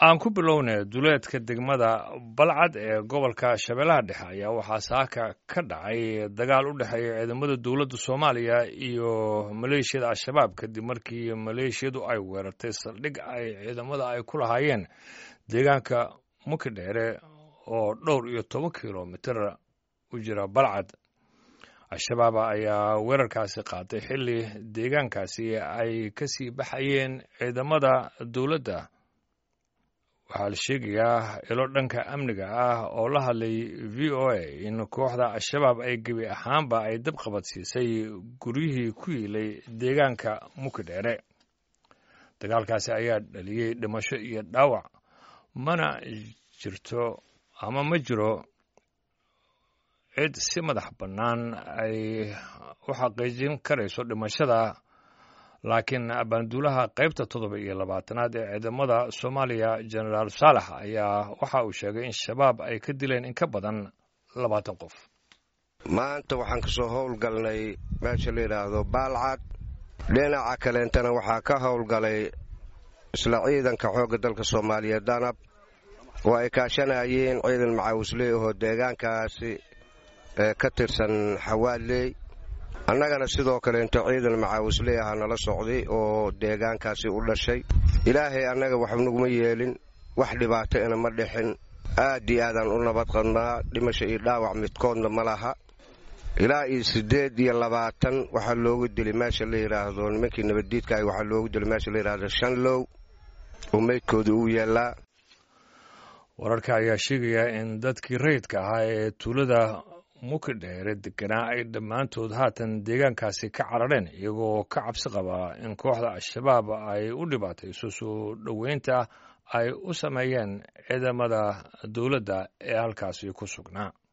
aan ku bilownay duleedka degmada balcad ee gobolka shabeellaha dhexe ayaa waxaa saaka ka dhacay dagaal u dhexeeya ciidamada dowladda soomaaliya iyo maleeshiyada al-shabaab kadib markii maleeshiyadu ay weerartay saldhig ay ciidamada ay ku lahaayeen deegaanka mukidheere oo dhowr iyo toban kilomitir u jira balcad al-shabaab ayaa weerarkaasi qaatay xilli deegaankaasi ay ka sii baxayeen ciidamada dowladda waxaa la sheegayaa ilo dhanka amniga ah oo la hadlay v o a in kooxda al-shabaab ay gebi ahaanba ay dab qabadsiisay guryihii ku yiilay deegaanka mukidheere dagaalkaasi ayaa dhaliyey dhimasho iyo dhaawac mana jirto ama ma jiro cid si madax bannaan ay u xaqiijin karayso dhimashada laakiin abaanduulaha qaybta toddoba iyo labaatanaad ee ciidamada soomaaliya genaraal saalax ayaa waxa uu sheegay in shabaab ay ka dileen in ka badan labaatan qof maanta waxaan ka soo howlgalnay meesha la yidhaahdo baalcad dhinaca kaleentana waxaa ka howlgalay isla ciidanka xoogga dalka soomaaliya danab oo ay kaashanayeen ciidan macaawisley ahoo deegaankaasi ka tirsan xawaadley annagana sidoo kaleento ciidan macaawisley aha nala socday oo deegaankaasi u dhashay ilaahay annaga wax naguma yeelin wax dhibaato ina ma dhixin aad iyo aadaan u nabad qadnaa dhimasho iyo dhaawac midkoodna ma laha ilaa iyo siddeed iyo labaatan waxaa loogu dilay meesha la yidhaahdo nimankii nabaddiidka ah waxaa loogu dilay meesha la yidhaahdo shanlow oo meydkooda uu yaallaa wararka ayaa sheegaya in dadkii rayidka ahaa ee tuulada mukidheere deganaa ay dhammaantood haatan deegaankaasi ka carareen iyagoo ka cabsi qabaa in kooxda al-shabaab ay u dhibaatayso soo dhoweynta ay u sameeyeen ciidamada dowladda ee halkaasi ku sugnaa